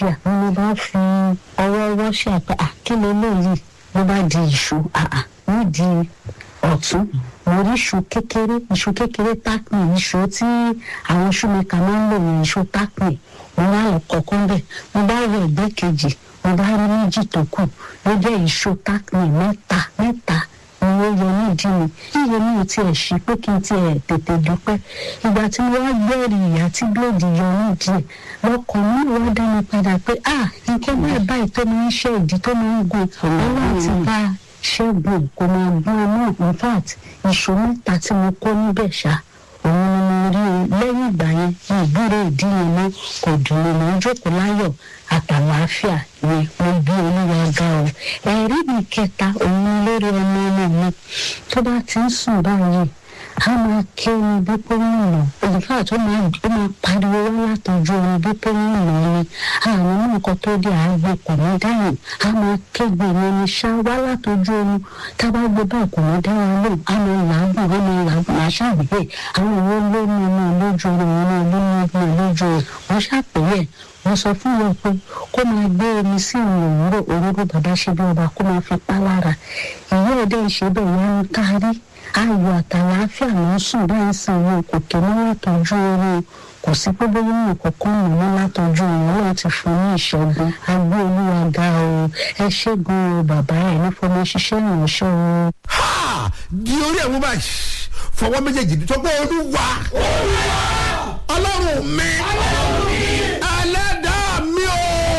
àlàáfíà ni mo bá fi ọwọ́ ọwọ́ ṣe àpá àkílẹ̀ lóyìí ló bá di ìṣó àà nídìí ọ̀tún mo rí iṣu kékeré iṣu kékeré tákùn iṣu tí àwọn ṣúmẹ́ka máa ń lò ní iṣu tákùn mo bá lọ kọ̀ọ̀kan bẹ̀ mo bá wọ ẹ̀gbẹ́ kejì mo bá rí méjì tó kù ló jẹ́ iṣu tákùn mẹ́ta mẹ́ta ni ó yọ nídìí mi yíyọ mi ò tiẹ̀ ṣí pé kí n tiẹ̀ tètè dúpẹ́ ìgbà tí mo wá gbẹ́rì ìyá tí bíléèdì yọ nídìí ẹ̀ lọkọ̀ mi wá dá mi padà pé ah nǹkan báyìí báyìí tó máa ń ṣe ìdí tó máa ń gun ọlọ́run ti bá ṣẹ́gun kò máa gbọ́n náà in fact ìṣó mẹ́ta tí mo kó níbẹ̀ ṣá òun ni mo rí o lẹ́yìn ìgbà yẹn ní ìbúrò ìdí yẹn mọ́ kò dùn mí mọ́ jókòó láyọ̀ àtàlàáfíà ni mo bí olúwa ga o ẹ̀rí mi kẹta òun ni lórí ọmọ ọmọ mi tó bá ti ń sùn báyìí a máa ké omi bí pé ń nà ìfà tó máa ó máa pariwo wá látọjú omi bí pé ń nà ni àwọn nǹkan tó dé àgbo kò ní dáhùn a máa kégbe mi ní ṣá wá látọjú omi tá a bá gbé báyìí kò ní dáhùn lò a máa làágùn a máa làágùn a ṣàgbé àwọn owó ló ní ọmọ lójú omi wọn ló ní ọmọ lójú omi wọn ṣàpèyẹ wọ́n sọ fún wọn pé kó máa gbé omi sí àwọn òwúrọ̀ òróró bàbá ṣe bí ọba kó máa fi pa lára ìyá ẹ̀dẹ́ ìṣe bẹ́ẹ̀ wọ́n ń kárí ayọ̀ àtàlàáfíà ló ń sùn báyìí sàn wọn kò tó ní látọjú oorun kò sí pé bóyá wọn kọ̀ọ̀kan mọ̀ ní látọjú oorun wọn ti fún ní ìṣẹ́gun agbó olúwa ga o ẹ ṣẹ́gun o bàbá ẹ̀ ní fọmọ ṣiṣẹ́ ìránṣẹ́ o. ha di orí ẹ̀ mú báyìí fọwọ́ méjèèjì tó pé olúwa ọlọ́run mi